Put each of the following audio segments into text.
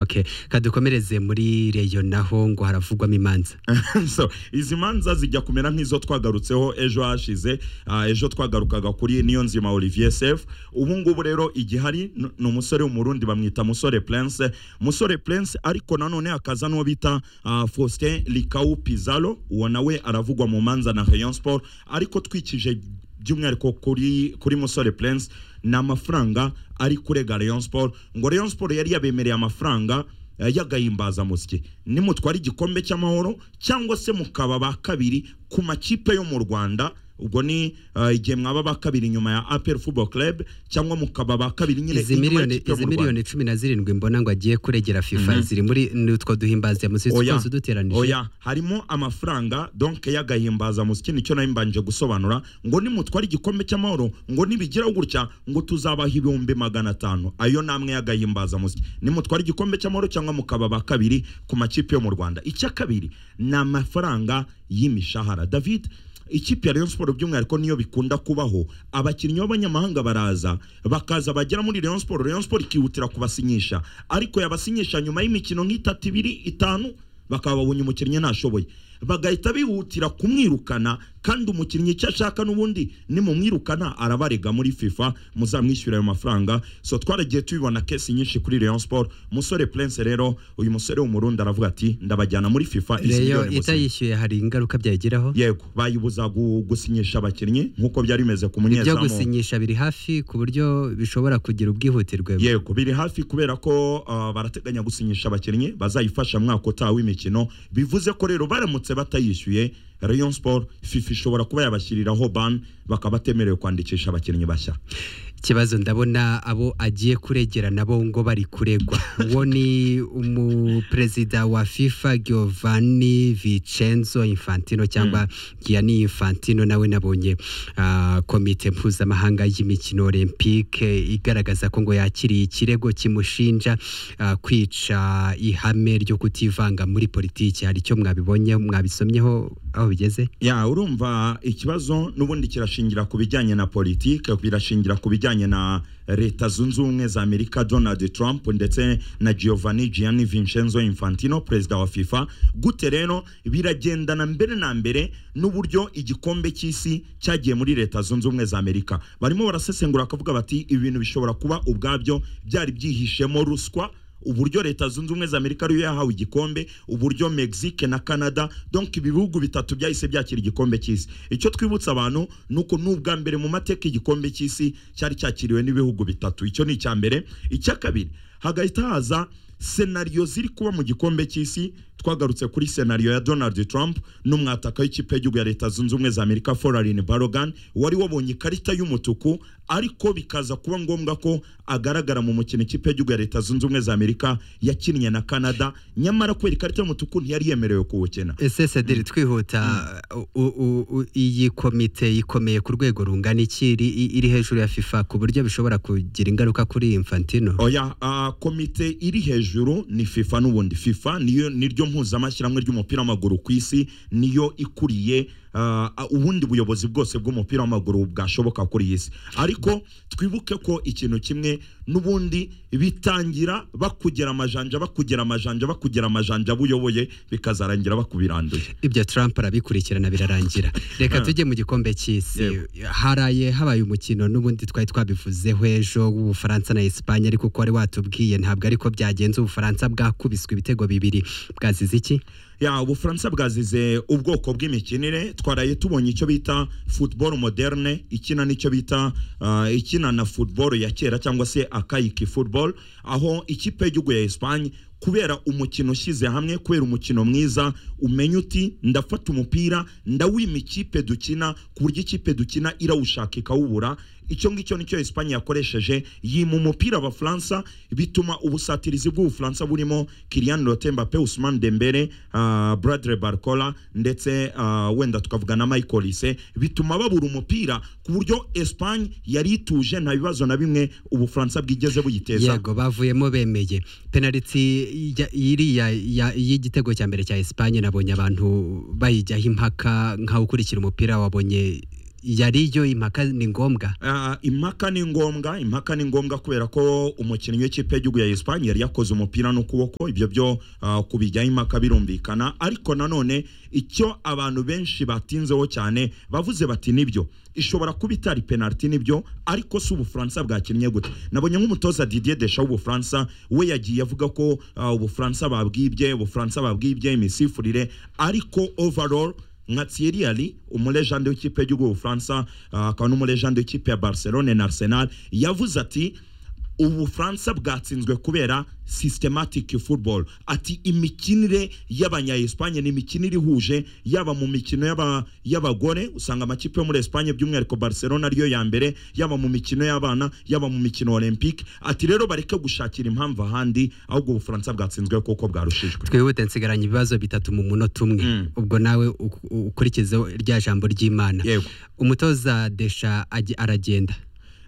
ok kadukomereze muri reyo naho ngo haravugwamo imanza so izi manza zijya kumera nk'izo twagarutseho ejo hashize ah, ejo twagarukaga kuri niyo nzima olivier sef ubu ngubu rero igihari n- ni umusore w'umurundi bamwita musore prince musore prince ariko nanone hakaza n'uwo bita ah, faustin likau pizalo uwo nawe aravugwa mu manza na rayon sport ariko twikije by'umwihariko kuri kuri musore prince ni amafaranga ari kurega rayon sport ngo rayon sport yari yabemereye amafaranga eh, y'agahimbazamusyi nimutwara igikombe cy'amahoro cyangwa se mukaba ba kabiri ku makipe yo mu rwanda ubwo ni eh, igihe mwaba ba kabiri nyuma ya apel football club cyangwa mukaba ba kabiri nyine izi inyuma miliyoni y'ikipe yo izi mu Rwanda. miliyoni cumi na zirindwi mbona ngo agiye kuregera fifa ziri muri n'utwo duhimbaza musi Oya, twose uduteranije oya harimo amafaranga donc y'agahimbaza musyi nicyo nari mbanje gusobanura ngo nimutwara igikombe cy'amahoro ngo nibigira gutya ngo tuzabaha ibihumbi magana atanu ayo namwe y'agahimbaza musyi nimutwara igikombe cy'amahoro cyangwa mukaba ba kabiri ku makipe yo mu rwanda icya kabiri ni amafaranga y'imishahara david ikipe ya Rayon Sport by'umwihariko niyo bikunda kubaho abakinnyi b'abanyamahanga baraza bakaza bagera muri Rayon Sport Rayon Sport ikihutira kubasinyisha ariko yabasinyisha nyuma y'imikino nk'itatu ibiri itanu bakaba babonye umukinnyi ntashoboye bagahita bihutira kumwirukana kandi umukinnyi icyo ashaka n'ubundi nimumwirukana arabarega muri fifa muzamwishyura ayo mafaranga so twaragiye tubibona kesi nyinshi kuri Rayon Sport musore Prince rero uyu musore w'umurundi aravuga ati ndabajyana muri fifa izi reyo miliyoni musinye." itayishyuye hari ingaruka byayigiraho yego bayibuza gu- gusinyisha abakinnyi nk'uko byari bimeze ku ibyo munyezamu gusinyisha biri hafi ku buryo bishobora kugira ubwihutirwe yego biri hafi kubera ko ah, barateganya gusinyisha abakinnyi bazayifasha mwaka utaha w'imikino bivuze ko rero baramutse batayishyuye rayon sport fifa ishobora kuba yabashyiriraho ban bakaba batemerewe kwandikisha abakinnyi bashya ikibazo ndabona abo agiye kuregera nabo ngo bari kuregwa uwo ni umuperezida wa fifa giovanni vicenzo infantino cyangwa giyani infantino nawe nabonye ah, komite mpuzamahanga y'imikino olympique igaragaza ko ngo yakiriye ikirego kimushinja ah, kwica ihame ryo kutivanga muri politiki hari icyo mwabibonye mwabisomyeho aho bigeze ya urumva ikibazo n'ubundi kirashingira ku bijyanye na politike birashingira ku bijyanye na leta zunze ubumwe za amerika donald trump ndetse na giovanni gianni vincenzo infantino perezida wa fifa gute rero biragendana mbere na mbere n'uburyo igikombe cy'isi cyagiye muri leta zunze ubumwe za amerika barimo barasesengura bakavuga bati ibi bintu bishobora kuba ubwabyo byari byihishemo ruswa uburyo leta zunze ubumwe za amerika ariyo yahawe igikombe uburyo mexique na canada donc ibi bihugu bitatu byahise byakira igikombe cy'isi icyo twibutsa abantu ni uko ni ubwa mbere mu mateka igikombe cy'isi cyari cyakiriwe n'ibihugu bitatu icyo ni icya mbere icya kabiri hagahita haza senariyo ziri kuba mu gikombe cy'isi twagarutse kuri senariyo ya donald trump n'umwataka w'ikipe y'igihugu ya leta zunze ubumwe za amerika forarin barogan wari wabonye ikarita y'umutuku ariko bikaza kuba ngombwa ko agaragara mu mukino ikipe y'igihugu ya leta zunze ubumwe za amerika yakinnye na canada nyamara kubera ikarita y'umutuku ntiyari yemerewe kuwukina ese cederi twihuta u- u- u- iyi komite ikomeye ku rwego rungana iki iri iri hejuru ya fifa ku buryo bishobora kugira ingaruka kuri infantino oya ah, komite iri hejuru ni fifa n'ubundi fifa niyo niryo mpuzamashyirahamwe ry'umupira w'amaguru ku isi niyo ikuriye ah, ah, ubundi buyobozi bwose bw'umupira w'amaguru bwashoboka kuri iyi si ariko twibuke ko ikintu kimwe n'ubundi bitangira bakugera amajanja bakugera amajanja bakugera amajanja buyoboye bikazarangira bakubiranduye ibyo trump arabikurikirana birarangira reka tujye mu gikombe cy'isi haraye habaye umukino n'ubundi twari twabivuzeho ejo w'ubufaransa na esipanye ariko uko wari watubwiye ntabwo ariko byagenze ubufaransa bwakubiswe ibitego bibiri bwazize iki ya ubufaransa bwazize ubwoko bw'imikinire twaraye tubonye icyo bita football moderne ikina n'icyo bita ah, ikina na football ya kera cyangwa se akayiki football aho ikipe y'igihugu ya Espagne kubera umukino ushyize hamwe kubera umukino mwiza umenya uti ndafata umupira ndawima ikipe dukina ku buryo ikipe dukina irawushaka ikawubura icyo ngicyo nicyo Espagne yakoresheje yima umupira abafaransa bituma ubusatirizi bw'ubufaransa burimo Kylian Mbappe Mbappe Ousmane Dembele ah, Bradley Barcola ndetse ah, wenda tukavuga na Michael Olise bituma babura umupira ku buryo Espagne yari ituje nta bibazo na bimwe ubufaransa bwigeze buyiteza yego bavuyemo bemeye penaliti ya- iriya ya- y'igitego cya mbere cya Espagne nabonye abantu bayijyaho impaka nkawe ukurikira umupira wabonye yariyo impaka ni ngombwa Ah, impaka ni ngombwa impaka ni ngombwa kubera ko umukinnyi w'ikipe y'igihugu ya Espagne yari yakoze umupira n'ukuboko ibyo byo ah, kubijyaho impaka birumvikana ariko nanone icyo abantu benshi batinzeho cyane bavuze bati nibyo ishobora kuba itari penaliti nibyo ariko si ubufaransa bwakinnye gute nabonye nk'umutoza Didier Deschamps w'ubufaransa we yagiye avuga ko ah, ubufaransa babwibye ubufaransa babwibye imisifurire ariko overall nka Thierry Henry umulejande w'ikipe y'igihugu y'Ubufaransa ah, akaba n'umulejande w'ikipe ya Barcelone na Arsenal yavuze ati Ubufaransa bwatsinzwe kubera systematic football ati imikinire y'abanya Espagne ni imikinire ihuje yaba mu mikino y'aba- y'abagore usanga amakipe yo muri Espagne by'umwihariko Barcelona ariyo ya mbere yaba mu mikino y'abana yaba mu mikino olympique ati rero bareke gushakira impamvu ahandi ahubwo Ubufaransa bwatsinzwe kuko bwarushijwe twihute nsigaranye ibibazo bitatu mu munota umwe ubwo nawe u- u- ukurikizeho rya jambo ry'imana Yego. umutoza desha agi- aragenda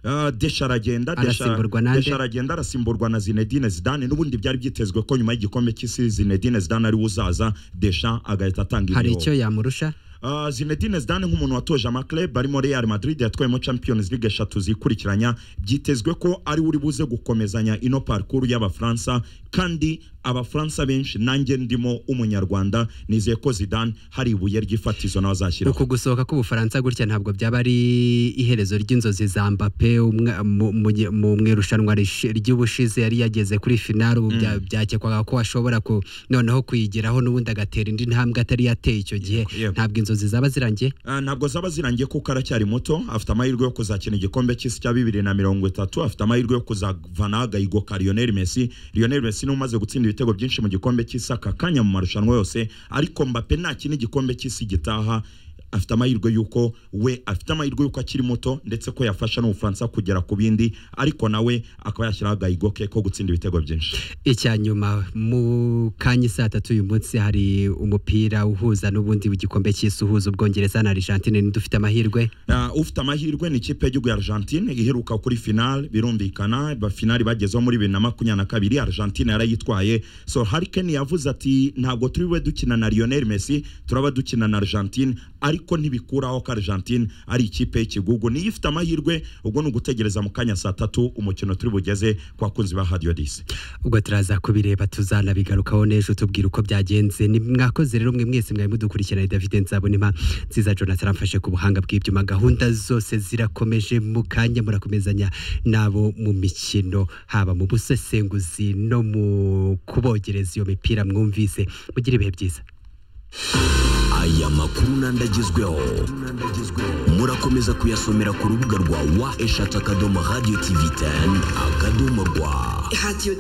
Ah, Desha aragenda Desha- Arasimburwa na nde? Desha aragenda arasimburwa na Zinedine Zidane n'ubundi byari byitezwe ko nyuma y'igikombe cy'isi Zinedine Zidane ari we uzaza Desha agahita atanga hari imihoho. icyo yamurusha Ah, Zinedine Zidane nk'umuntu watoje amaklub arimo Real Madrid yatwayemo Champions League eshatu zikurikiranya byitezwe ko ari we uri buze gukomezanya ino parcours y'Abafaransa kandi Abafaransa benshi nanjye ndimo umunyarwanda nizeye ko Zidane hari ibuye ry'ifatizo nawe azashyiraho uku gusohoka k'ubufaransa gutya ntabwo byaba ari iherezo ry'inzozi za mbappe umwa- mu- mu gi- mu mu irushanwa rishi- ry'ubushize yari yageze kuri finale ubu bya- byakekwaga ko ashobora ku noneho kuyigeraho n'ubundi agatera indi ntambwe atari yateye icyo gihe yego. ntabwo inzozi zaba zirangiye Ah, ntabwo zaba zirangiye kuko aracyari muto afite amahirwe yo kuzakina igikombe cy'isi cya bibiri na mirongo itatu afite amahirwe yo kuzavanaho agahigo ka Lionel Messi Lionel Messi niwe umaze gutsinda ibitego byinshi mu gikombe cy'isi aka kanya mu marushanwa yose ariko Mbappe ntakina igikombe cy'isi gitaha afite amahirwe y'uko we afite amahirwe y'uko akiri muto ndetse ko yafasha n'ubufaransa kugera ku bindi ariko nawe akaba yashyiraho agahigo ke ko gutsinda ibitego byinshi icya nyuma mu kanya saa tatu uyu munsi hari umupira uhuza n'ubundi w'igikombe cy'isi uhuza ubwongereza na argentine ntidufite amahirwe Uh, ufite amahirwe ni ikipe y'igihugu ya Argentine iheruka kuri finale birumvikana ba finale bagezeho muri bibiri na makumyabiri na kabiri Argentine yarayitwaye so Harry Kane yavuze ati ntabwo turi bube dukina na Lionel Messi turaba dukina na Argentine ariko ntibikuraho ko Argentine ari ikipe y'ikigugu niyo ifite amahirwe ubwo ni ugutegereza mu kanya saa tatu umukino turi bugeze ku bakunzi ba Radio Disi ubwo turaza kubireba tuzanabigarukaho n'ejo tubwira uko byagenze ni mwakoze rero mwe mwese mwari mudukurikirana ni david nzabonema nziza jonathan amfashe ku buhanga bw'ibyuma gahunda zose zirakomeje mu kanya murakomezanya nabo mu mikino haba mu busesenguzi no mu kubogereza iyo mipira mwumvise mugire ibihe byiza aya makuru n'andagezweho murakomeza kuyasomera ku rubuga rwa wa eshatu akadomo radiyo tivi teni akadomo rwa Radio 10.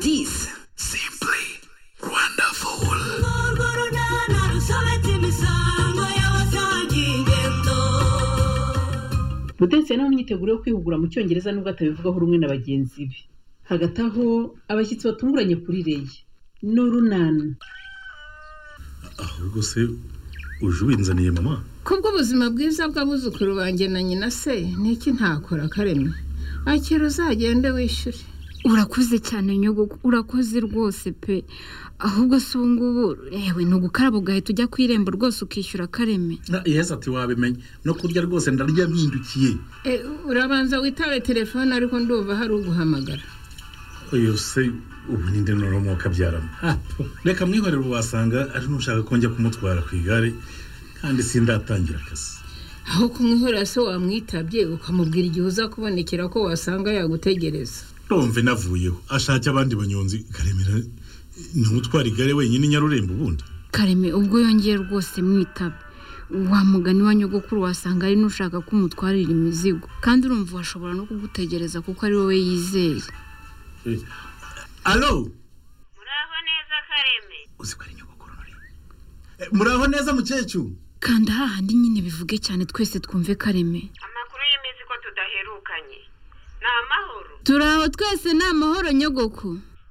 simpuri wandafuru urwo runana rusobetse imisango y'abasangiye ingendo mudense nawe imyiteguro yo kwihugura mu cyongereza nubwo atabivugaho rumwe na bagenzi be hagati aho abashyitsi batunguranye kuri reye n'urunana ahubwo se uje ubinzaniye mama kubw'ubuzima bwiza bw'abuzukuru banjye na nyina se niki ntakora kareme akira uzagende wishyure urakoze cyane nyogoko urakoze rwose pe ahubwo si ubu ngubu yewe ni ugukaraba ugahita ujya ku irembo rwose ukishyura akareme Na- yesu ati wabimenye no kurya rwose ndarya mpindukiye E, urabanza witabe telefone ariko ndumva hari uguhamagara oyo se ubu ninde noromo kabyaramo Ha, reka mwihorere wasanga ari n'ushaka ko njya kumutwara ku igare kandi sindatangira akazi aho kumwihorera se wamwitabye ukamubwira igihe uza kubonekera ko wasanga yagutegereza ndumve navuyeho ashake abandi banyonzi karemera ntumutwara igare wenyine i nyarurembo ubundi kareme ubwo yongeye rwose mwitaba wa mugani wa nyogokuru wasanga ari n'ushaka ko umutwarira imizigo kandi urumva washobora no kugutegereza kuko ari wowe yizeye Eh, alo muraho neza kareme uzi ko ari nyogokuru nuri Eh, muraho neza mukecuru kanda hahandi nyine bivuge cyane twese twumve kareme amakuru y'iminsi ko tudaherukanye ni amahoro turi aho twese ni amahoro nyogoko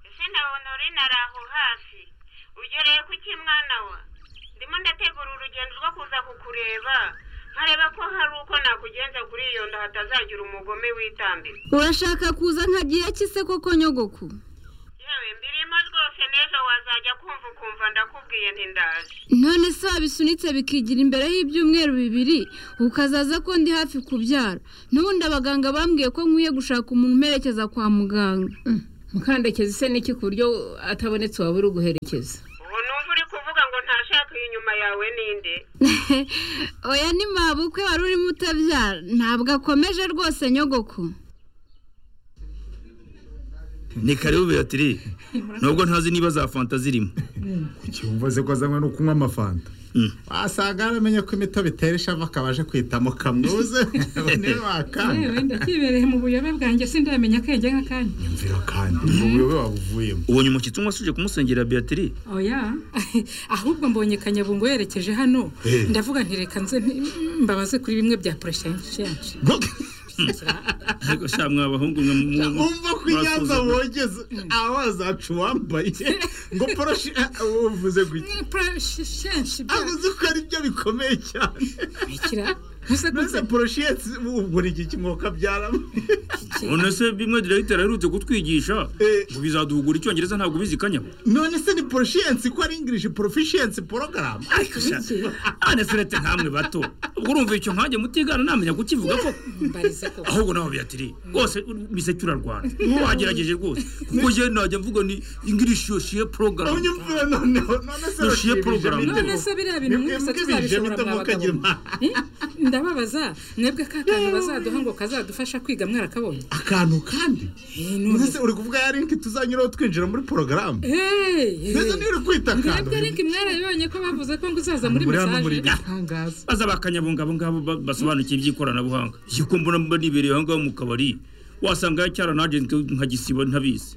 ese na honorine ari aho hafi ugereye ku iki mwana wa ndimo ndategura urugendo rwo kuza kukureba nkareba ko hari uko nakugenza kuri iyo nda hatazagira umugome witambira urashaka kuza nka gihe kise koko nyogoko yewe mbirimo rwose n'ejo wazajya ku kumva ukumva ndakubwiye ntindaje none se wabisunitse bikigira imbere y'ibyumweru bibiri ukazaza ko ndi hafi kubyara n'ubundi abaganga bambwiye ko nkwiye gushaka umuntu umerekeza kwa muganga mukandekeza ise n'iki ku buryo atabonetse waba uri guherekeza ubu numva uri kuvuga ngo ntashaka iyi nyuma yawe ninde oya ni mabukwe wari urimo utabyara ntabwo akomeje rwose nyogoko ni karibu beatiri nubwo ntazi niba za fanta zirimo kuki wumvaze ko azanywe no kunywa amafanta wasanga yaramenye ko imitobe itera ishavu akaba aje kwitamo kamwuze bone bakanga yewe ndakibereye mu buyobe bwanjye sindamenya akenge nk'akanya mvira kandi ubu buyobe wabuvuyemo ubonye umukitsi umwe asuje kumusengera beatiri oya ahubwo mbonye kanyabungo yerekeje hano Eh. ndavuga nti reka nze nti- mbabaze kuri bimwe bya poroshenshi ariko sha mwabahungu mwe mu- mu- umva ko inyanza mwasuzugura. wogeze aho wazaca uwambaye ngo poroshi uvuze gutya poroshenshi avuze ko ari byo bikomeye cyane mbese poroshi ubwo ni iki kimwoka byaramo none se bimwe diregiteri aherutse kutwigisha ngo bizaduhugura icyongereza ntabwo ubizi kanyabo none se ni poroshiyensi ko ari ingirishi porofishiyensi porogaramu ariko sha aneserete nkamwe bato ubwo urumva icyo nkanjye mutigana namenya kukivuga ko ahubwo nawe beatiri rwose miseke urarwana wagerageje rwose kuko njyewe najya mvuga ni ingirishi yoshiye porogaramu unyumvira noneho none se yoshiye porogaramu none se biriya bintu mwese tuzabishobora mwa bagabo ndababaza mwebwe ka kantu bazaduha ngo kazadufasha kwiga mwarakabonye akantu kandi none se uri kuvuga ya linki tuzanyuraho twinjira muri porogaramu mbese niyo uri kwita akantu mwebwe ariko mwarabibonye ko bavuze ko ngo uzaza muri Muri hano muri mesaje baza bakanyabunga abo ngabo ba- basobanukiye iby'ikoranabuhanga yuko mbona mba nibereye aho ngaho mu kabari wasanga yacyara na agenti nkagisiba ntabizi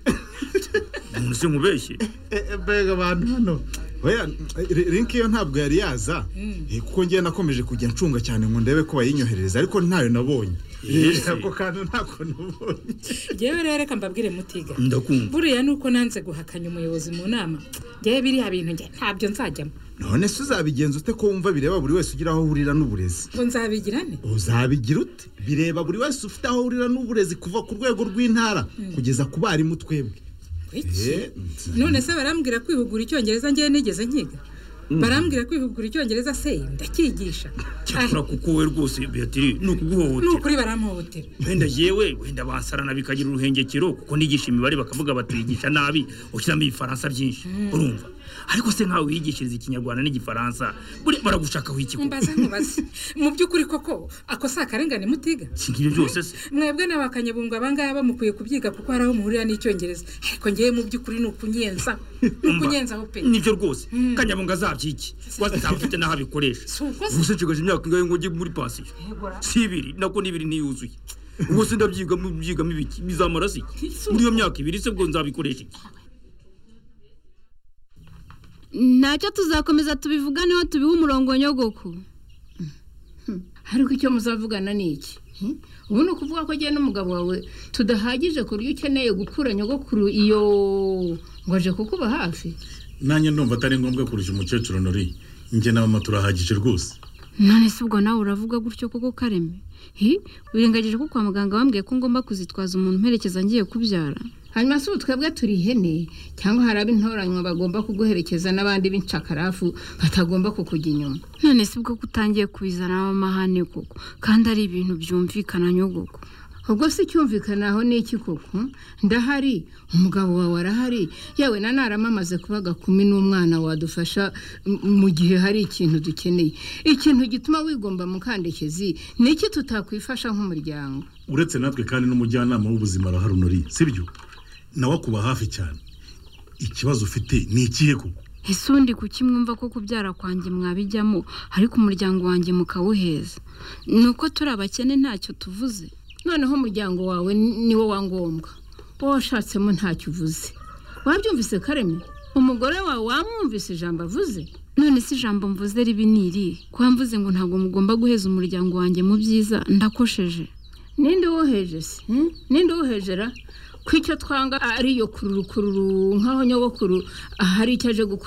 umuntu se nkubeshye Eh, eh, mbega abantu hano oya eh, linki yo ntabwo yari yaza eh, kuko ngewe nakomeje kujya ncunga cyane ngo ndebe ko bayinyoherereza ariko ntayo nabonye Yes. Eh, ako kantu ntako nabonye yewe rero reka mbabwire mutiga Ndakumva. buriya ni uko nanze guhakanya umuyobozi mu nama ngewe biriya bintu njye ntabyo nzajyamo none se uzabigenza ute ko wumva bireba buri wese ugira aho ahurira n'uburezi ngo nzabigira ne uzabigira ute bireba buri wese ufite aho ahurira n'uburezi kuva ku rwego rw'intara Mm. kugeza ku barimu twebwe Eh, none se barambwira kwihugura icyongereza ngewe nigeze nkiga barambwira kwihugura icyongereza se ndakigisha cyakora kuko wowe rwose beatiri ni ni ukuguhohotera ukuri baramuhotera wenda yewe wenda bansarana bikagira uruhengekero kuko nigisha imibare bakavuga batuyigisha nabi ushyiramo ibifaransa byinshi Mm. urumva ariko se nkawe wiyigishiriza ikinyarwanda n'igifaransa buriya baragushakaho iki ko mbaza nkubaze mu by'ukuri koko ako si akarengane mutiga si nk'ibyo byose se mwebwe n'abakanyabungu abangaba mukwiye kubyiga kuko hari aho muhurira n'icyongereza ariko ngewe mu by'ukuri ni ukunyenza ni ukunyenzaho pe nibyo rwose kanyabunga azabyiki wazitaba ufite n'aho abikoresha ubu se nshigaje imyaka ingahe ngo njye muri pansiyo si ibiri nako n'ibiri ntiyuzuye ubwo se ndabyigamo byigamo ibiki bizamara se iki muri iyo myaka ibiri se bwo nzabikoresha iki ntacyo tuzakomeza tubivuganeho tubihe umurongo nyogoko ariko icyo muzavugana ni iki Hmm? ubu ni ukuvuga ko njyewe n'umugabo wawe tudahagije ku buryo ukeneye gukura nyogokuru iyo ngo aje kukuba hafi nanjye ndumva atari ngombwa kurusha umukecuru nori njye n'abama turahagije rwose none se ubwo nawe uravuga gutyo koko kareme hi wirengagije ko kwa muganga bambwiye ko ngomba kuzitwaza umuntu mperekeza ngiye kubyara hanyuma si ubu twebwe turi ihene cyangwa hari ab'intoranywa bagomba kuguherekeza n'abandi b'incakarafu batagomba kukujya inyuma none se ubwo kutangiye kubizana amahane koko kandi ari ibintu byumvikana nyogoko ubwo si cyumvikanaho n'iki koko ndahari umugabo wawe arahari yewe na narama amaze kubaga kumi n'umwana wadufasha m- mu gihe hari ikintu dukeneye ikintu gituma wigomba mukandekezi ni iki tutakwifasha nk'umuryango uretse natwe kandi n'umujyanama w'ubuzima arahari nori sibyo nawe akuba hafi cyane ikibazo ufite ni ikihe koko ese undi kuki mwumva ko kubyara kwanjye mwabijyamo ariko umuryango wanjye mukawuheza ni uko turi abakene ntacyo tuvuze noneho umuryango wawe niwo wa ngombwa wowe washatsemo ntacyo uvuze wabyumvise kareme umugore wawe wamwumvise ijambo avuze none se ijambo mvuze ribi ni irihe kuba mvuze ngo ntabwo mugomba guheza umuryango wanjye mu byiza ndakosheje ninde woheje se hmm? ninde wohejera ko icyo twanga ariyo kururu kururu nkaho nyogokuru ahari icyo aje gukora